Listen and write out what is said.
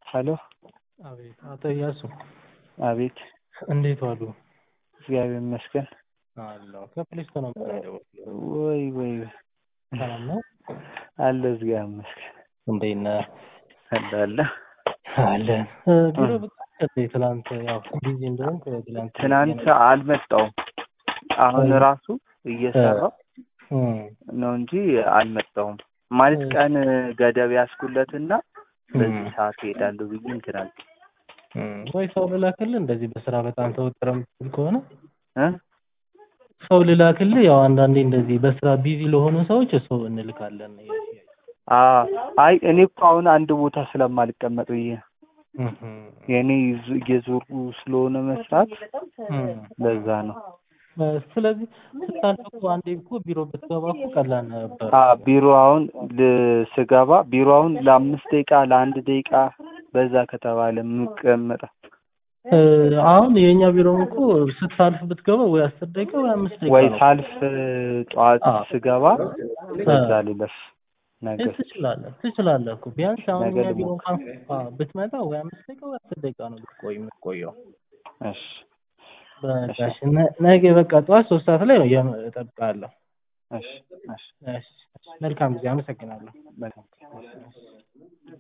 ሄሎ አቤት አቶ እያሱ አቤት እንዴት ዋሉ? እግዚአብሔር ይመስገን። አለሁ ከፕሌስቶ ነው የምደውለው። ወይ ወይ ሰላም ነው? አለ እግዚአብሔር ይመስገን። እንዴት ነህ? አለ አለ አለን ቢሮ ብቅ ትላንት ያው ቢዚ እንደሆንክ ትላንት ትናንት አልመጣውም። አሁን ራሱ እየሰራው ነው እንጂ አልመጣውም። ማለት ቀን ገደብ ያስኩለትና በዚህ ሰዓት እሄዳለሁ ብዬ እንትን አልኩኝ። ወይ ሰው ልላክልህ እንደዚህ በስራ በጣም ተወጥረህ የምትውል ከሆነ እ ሰው ልላክልህ። ያው አንዳንዴ እንደዚህ በስራ ቢዚ ለሆኑ ሰዎች ሰው እንልካለን። አ- አይ እኔ እኮ አሁን አንድ ቦታ ስለማልቀመጥ ብዬ ነው። የእኔ ይዙ- እየዞርኩ ስለሆነ መስራት ለዛ ነው። ስለዚህ ስታልፍ እኮ አንዴ እኮ ቢሮ ብትገባ እኮ ቀላል ነበር። አ ቢሮ አሁን ል- ስገባ ቢሮ አሁን ለአምስት ደቂቃ ለአንድ ደቂቃ በዛ ከተባለ የምቀመጠው እ፣ አሁን የእኛ ቢሮም እኮ ስታልፍ ብትገባ ወይ አስር ደቂቃ ወይ አምስት ደቂቃ ወይ ነው። ሳልፍ ጠዋት አዎ። ስገባ በዛ ልለፍ ነገር ትችላለህ ትችላለህ እኮ ቢያንስ አሁን ነገ እኛ ቢሮ ልሞክር። እንኳን አዎ፣ ብትመጣ ወይ አምስት ደቂቃ ወይ አስር ደቂቃ ነው ልትቆይ የምትቆየው። እሺ በቃ እሺ፣ ነ- ነገ በቃ ጠዋት ሶስት ሰዓት ላይ ነው የም- እጠብቅሃለሁ። እሺ እሺ እሺ፣ መልካም ጊዜ። አመሰግናለሁ። መልካም